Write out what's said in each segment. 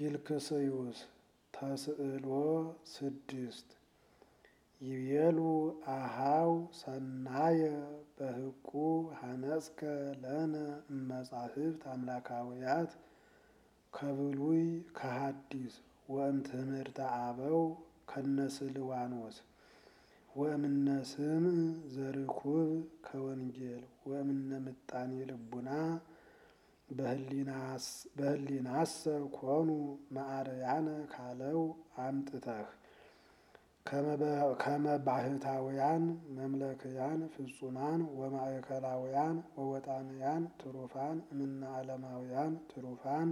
ፊልክስዩስ ተስዕሎ ስድስት ይቤሉ አሃው ሰናየ በህቁ ሀነጽከ ለነ እመጻሕፍት አምላካውያት ከብሉይ ከሐዲስ ወእምትምህርተ አበው ከነስልዋኖስ ወእምነ ስምዕ ዘርኩብ ከወንጌል ወእምነ ምጣኔ ልቡና በህሊናሰ ኮኑ መዓረያነ ካለው አምጥተህ ከመባህታውያን መምለክያን ፍጹማን ወማእከላውያን ወወጣንያን ትሩፋን እምነ ዓለማውያን ትሩፋን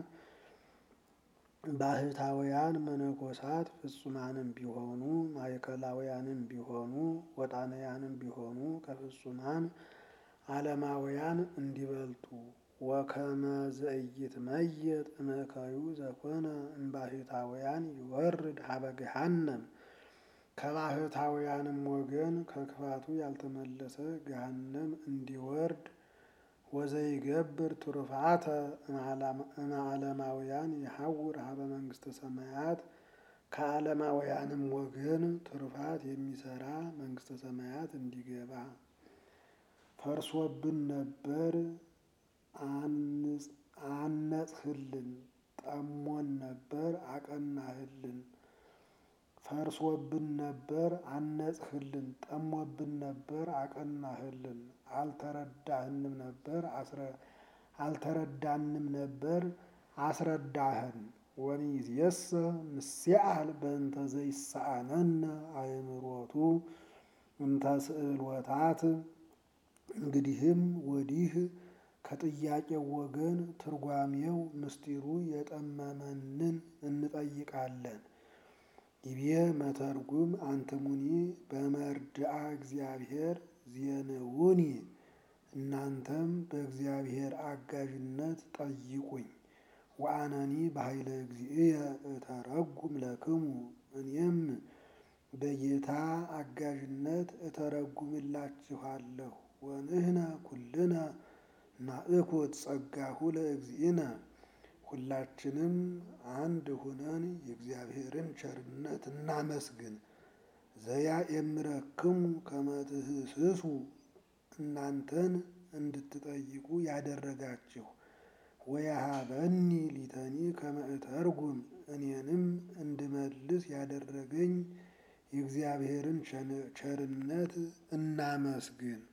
ባህታውያን መነኮሳት ፍጹማንም ቢሆኑ ማእከላውያንም ቢሆኑ ወጣንያንም ቢሆኑ ከፍጹማን ዓለማውያን እንዲበልጡ ወከመ ዘኢይትመየጥ እምእከዩ ዘኮነ እምባሕታውያን ይወርድ ሀበ ገሃነም ከባሕታውያንም ወገን ከክፋቱ ያልተመለሰ ገሃነም እንዲወርድ ወዘይገብር ትሩፋተ እምዓለማውያን ይሐውር ሀበ መንግሥተ ሰማያት ከዓለማውያንም ወገን ትሩፋት የሚሰራ መንግሥተ ሰማያት እንዲገባ ፈርሶብን ነበር አነጽህልን፣ ጠሞን ነበር አቀናህልን። ፈርሶብን ነበር አነጽህልን፣ ጠሞብን ነበር አቀናህልን። አልተረዳህንም ነበር አልተረዳንም ነበር አስረዳህን። ወሚእዜሰ ምስዓል በእንተ ዘይሳአነነ አእምሮቱ እንተ ስእሎታት እንግዲህም ወዲህ ከጥያቄው ወገን ትርጓሜው ምስጢሩ የጠመመንን እንጠይቃለን። ይቤ መተርጉም አንትሙኒ በመርድአ እግዚአብሔር ዜንውኒ እናንተም በእግዚአብሔር አጋዥነት ጠይቁኝ። ወአነኒ በኃይለ እግዚእየ እተረጉም ለክሙ እኔም በጌታ አጋዥነት እተረጉምላችኋለሁ። ወንህነ ኩልነ ናእኩት ጸጋሁ ለእግዚእነ ሁላችንም አንድ ሁነን የእግዚአብሔርን ቸርነት እናመስግን። ዘያእምረክሙ ከመ ትህስሱ እናንተን እንድትጠይቁ ያደረጋችሁ ወያሃበኒ ሊተኒ ከመ እተርጉም እኔንም እንድመልስ ያደረገኝ የእግዚአብሔርን ቸርነት እናመስግን።